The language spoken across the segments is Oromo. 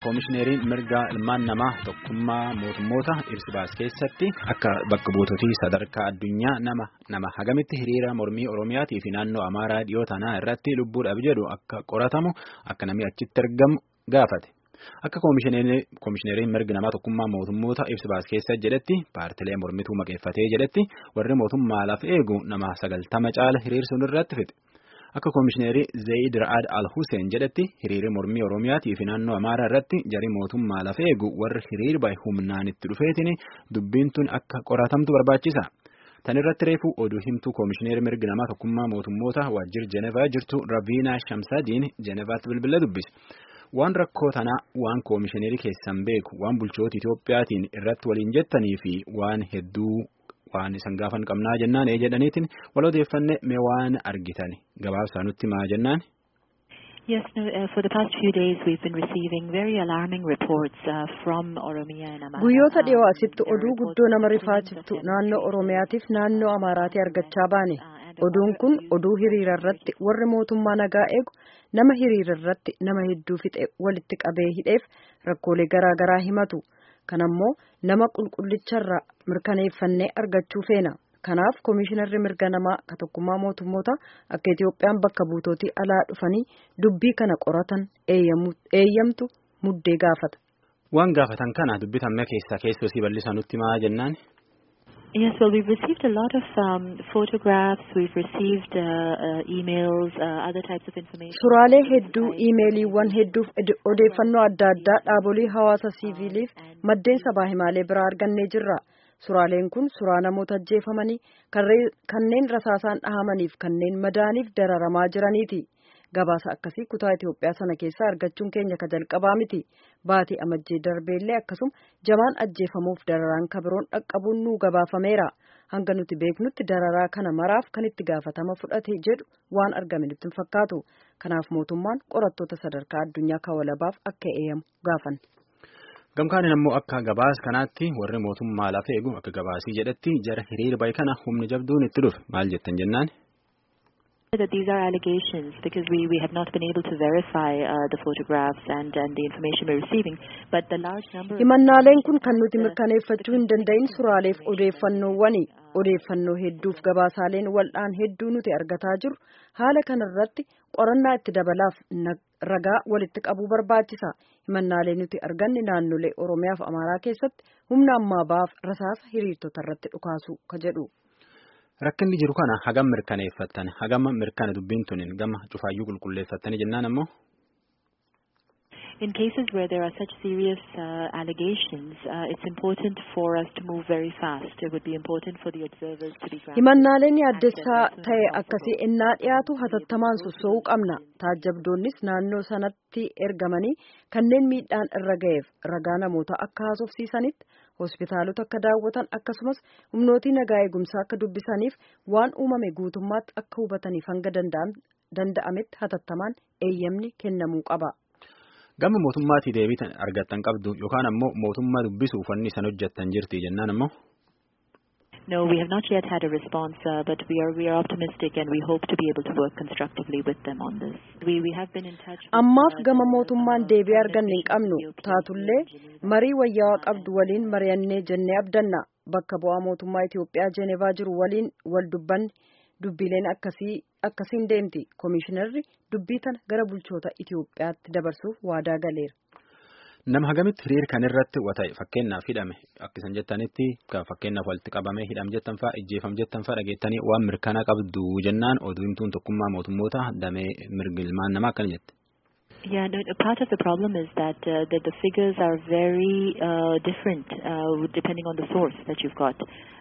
Koomishineriin mirga ilmaan namaa tokkummaa mootummoota ibsa baase keessatti akka bakka buutotii sadarkaa addunyaa nama nama hagamitti hiriira mormii Oromiyaatii fi naannoo Amaaraa dhiyoo tanaa irratti lubbuudhaaf jedhu akka qoratamu akka namni achitti argamu gaafate. Akka koomishineriin mirga namaa tokkummaa mootummoota ibsa baase keessa jedhetti paartilee mormituu maqeeffatee jedhetti warri mootummaa lafa eegu nama sagaltama caala hiriirsuun irratti fixe. Akka koomishineerii Zayid Ra'ad Al-Hussein jedhetti hiriirri mormii Oromiyaatii fi naannoo Amaaraa irratti jarii mootummaa lafa eegu warri hiriir bahe humnaan itti dhufeetiin dubbiin tun akka qoratamtu barbaachisa. Tan irratti reefu oduu himtuu koomishineerii mirga namaa tokkummaa mootummoota waajjir Jenevaa jirtu Raviina Shamsadiin Jenevaatti bilbila dubbise. Waan rakkoo tanaa waan koomishineerii keessan beeku waan bulchoota Itoophiyaatiin irratti waliin jettanii fi waan hedduu waan isan gaafan qabnaa jennaan ee jedhaniitiin wal odeeffanne mee waan argitan gabaabsaa nutti maa jennaan. Yes, no, uh, for the past few days we've been receiving very alarming reports uh, from Oromia and Amara. Guyyoota dhiyoo asitti oduu guddoo nama rifaachiftu naannoo Oromiyaatiif naannoo Amaaraatii argachaa baane. Oduun kun oduu hiriira irratti warri mootummaa nagaa eegu nama hiriira irratti nama hedduu fixe walitti qabee hidheef rakkoolee garaa garaa himatu. Kanammoo nama qulqullicharraa mirkaneeffannee argachuu feena. Kanaaf koomishinarri mirga namaa ka tokkummaa mootummoota akka Itoophiyaan bakka buutootii alaa dhufanii dubbii kana qoratan eeyyamtu muddee gaafata. Waan gaafatan kana dubbitamme keessaa keessoo si bal'isa nutti maa jennaan. Yes, well, we've received a lot of um, photographs, we've received uh, uh, emails, uh, other types of information. Suuraalee hedduu, iimeeliiwwan hedduuf odeeffannoo adda addaa dhaabolee hawaasa siiviiliif maddeen sabaa himaalee biraa argannee jirra. Suuraaleen kun suuraa namoota ajjeefamanii kanneen rasaasaan dhahamaniif kanneen madaaniif dararamaa jiraniiti. Gabaasa akkasii kutaa Itoophiyaa sana keessaa argachuun keenya ka jalqabaa miti. Baatii amajjee darbeellee akkasuma jamaan ajjeefamuuf dararaan kabiroon dhaqqabuun nuu gabaafameera. Hanga nuti beeknutti dararaa kana maraaf kan itti gaafatama fudhate jedhu waan argame nutti hin fakkaatu. Kanaaf mootummaan qorattoota sadarkaa addunyaa kawalabaaf akka eeyyamu gaafanne. Gamkaaniin ammoo akka gabaas kanaatti warri mootummaa lafa eegu akka gabaasii jedhetti jara hiriira bahe kana humni jabduun itti dhufe maal jettan jennaan. that these are allegations because we, we have not been able to verify uh, the photographs and, and the information we're receiving but the large number himannaaleen kun kan nuti mirkaneeffachuu hin danda'in suuraaleef odeeffannoowwani odeeffannoo hedduuf gabaasaaleen wal'aan hedduu nuti argataa jiru haala kanarratti qorannaa itti dabalaaf ragaa walitti qabuu barbaachisa himannaalee nuti arganne naannolee oromiyaaf amaaraa keessatti humna ammaa baaf rasaasa hiriirtota irratti dhukaasu ka jedhu. Rakkinni jiru kana hagam mirkaneeffattan hagam mirkana dubbiin tunin gama cufaayyuu qulqulleeffattanii jennaan ammoo. In cases where there are such serious uh, allegations, uh, it's important for us to move very fast. It would be important for the observers to be grounded. Himannaaleen yaaddessaa ta'e akkasii ennaa dhiyaatu hatattamaan sossoo'uu qabna. Taajjabdoonnis naannoo sanatti ergamanii kanneen miidhaan irra ga'eef ragaa namoota akka haasofsiisanitti hospitaalota akka daawwatan akkasumas humnootii nagaa eegumsaa akka dubbisaniif waan uumame guutummaatti akka hubataniif hanga danda'ametti hatattamaan eeyyamni kennamuu qaba. Gama mootummaatii deebii argattan qabdu yookaan ammoo mootummaa dubbisuuf wanni isaan hojjettan jirti jennaan ammoo. No, we have not yet had a response, uh, but we are we are optimistic and we hope to be able to work constructively with them on this. We we have been in touch. Ammaaf gama mootummaan deebii arganne hin qabnu taatullee marii wayyaawaa qabdu waliin mari'annee jennee abdanna bakka bu'aa mootummaa Itoophiyaa Jeenevaa jiru waliin wal dubbanne dubbileen akkasii akkasiin deemti koomishinarri dubbii tana gara bulchoota Itoophiyaatti dabarsuuf waadaa galeera. Nama hagamitti hiriira kan irratti wata'e fakkeenyaaf hidhame akkisan jettanitti fakkeenyaaf walitti qabamee hidhame jettan fa'a ijjeefam jettan fa'a dhageettanii waan mirkanaa qabdu jennaan oduu himtuun tokkummaa mootummoota damee mirga ilmaan namaa akkana jette. Yeah, no, part of the problem is that uh, the, the figures are very uh, different uh, depending on the source that you've got.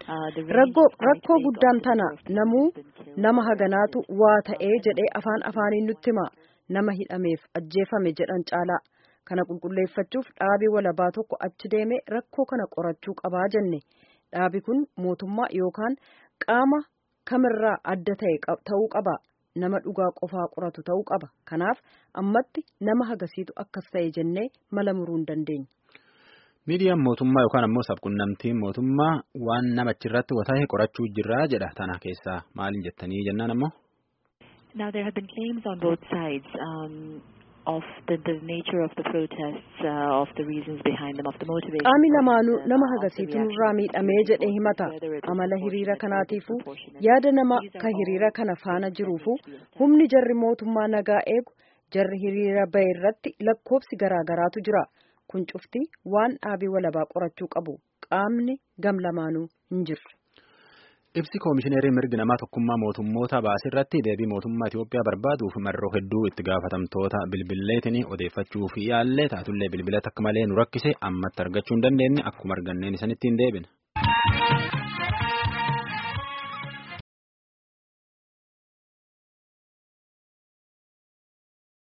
Rakkoo guddaan tana namuu nama haganaatu waa ta'ee jedhee afaan afaaniin nutti hima nama hidhameef ajjeefame jedhan caalaa. kana qulqulleeffachuuf dhaabii walabaa tokko achi deemee rakkoo kana qorachuu qabaa jenne dhaabi kun mootummaa yookaan qaama kamirraa adda ta'e ta'uu qaba nama dhugaa qofaa qoratu ta'uu qaba kanaaf ammatti nama hagasiitu akkas ta'e jennee mala muruu hin dandeenya. miidiyaan mootummaa yookaan ammoo sabquunnamtiin mootummaa waan nama achirratti wata'e qorachuu jirraa jedha tana keessaa maaliin jettanii jennaan ammoo. Now there have been claims on both sides. Um, of the, the nature of the protests, uh, of the reasons behind them, of the motivation. Qaami lamaanuu nama hagasiitu nurraa miidhamee jedhee himata. Amala hiriira kanaatiifuu yaada nama ka hiriira kana faana jiruufu humni jarri mootummaa nagaa eegu jarri hiriira bahe irratti lakkoobsi garaagaraatu jira. Kun cufti waan dhaabii walabaa qorachuu qabu. Qaamni gam lamaanuu hin jirre. Ibsi koomishineerii mirgi namaa tokkummaa mootummoota baasee irratti deebii mootummaa Itoophiyaa barbaaduuf marroo hedduu itti gaafatamtoota bilbilleetiin odeeffachuuf yaallee taatullee bilbila takka malee nu rakkise ammatti argachuu hin dandeenye akkuma arganneen isanitti hin deebine.